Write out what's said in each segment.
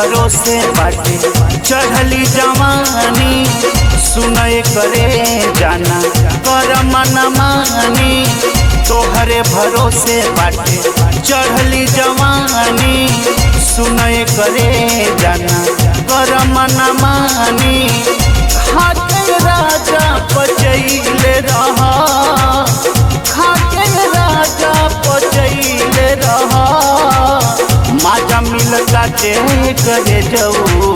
भरोसे बाटे चढ़ली जवानी सुनय करे जाना कर मन मानी तोहरे भरोसे बाटे चढ़ली जवानी सुनय करे जाना कर मन मानी खाके राजा पचैले रहा खाके राजा पचैले रहा माजा मिलता टे करे जाऊ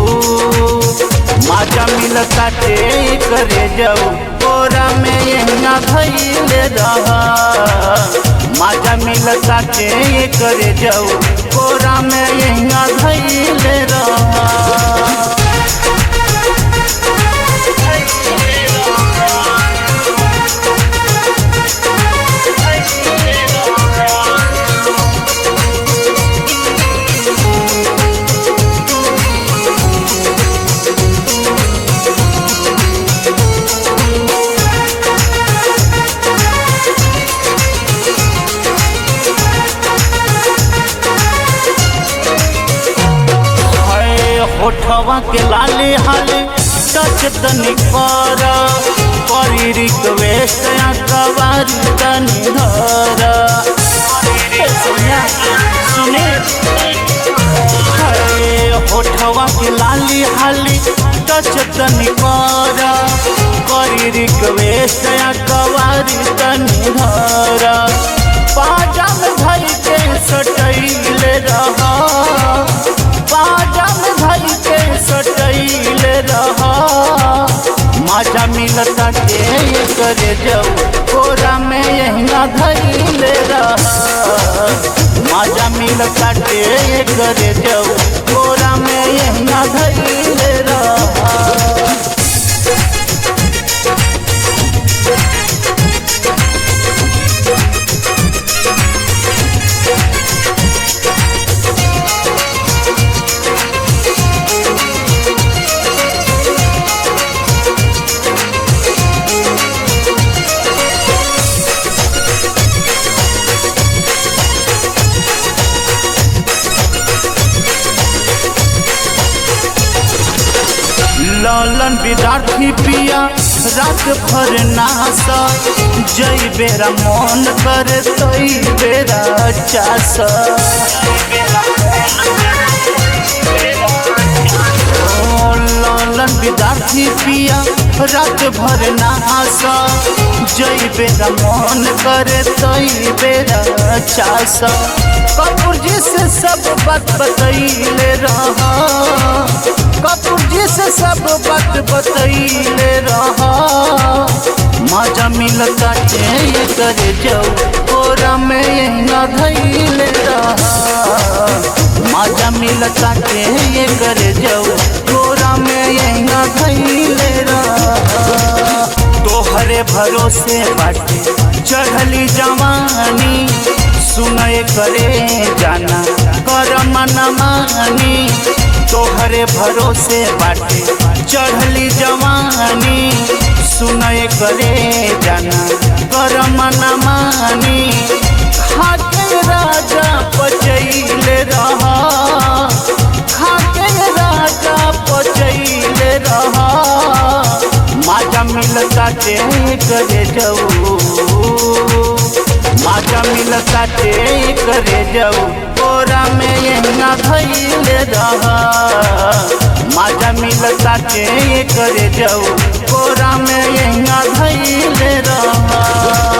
माजा मिलता टे करे जाऊ कोरा में यहिना भैले रहा माजा मिलता टे करे जाऊ कोरा में यहिना भैले रहा हाय होठवा के लाले हाले टच तनी कर करी रिक्वेस्ट या कवारी तनी धर ए सोनिया सुने हाय होठवा के लाली हाली टच तनी कर करी रिक्वेस्ट या कवारी तनी धर पाजा में धर के सटैले रहा पाजम धर के सटैले रहा माजा मिलता के करे जाऊ कोरा में यहिना धैले रहा माजा मिलता के करे जाऊ कोरा में यहिना धैले रहा लालन विद्यार्थी पिया रात भर नासा जई बेरा मन कर तई बेरा चास ओ लालन विद्यार्थी पिया रात भर नासा जई बेरा मन कर तई बेरा चास कपूर जी से सब बात बतैले रहा कपूर जी से सब बात बतैले रहा मजा मिलता ये करे जाऊ कोरा में यही न धैले रहा मजा मिलता ये करे जाऊ कोरा में यही न धैले रहा तोहरे भरोसे बाटे चढ़ली जवानी सुनय करे जाना कर मन मानी तोहरे भरोसे बाटे चढ़ली जवानी सुनय करे जाना कर मन मानी खाके राजा पचैले रहा खाके राजा पचैले रहा माजा मिलता ते करे जाऊ माजा मिलता ते करे जाऊ कोरा में यहिना धैले रहा माजा मिलता ते करे जाऊ कोरा में यहिना धैले रहा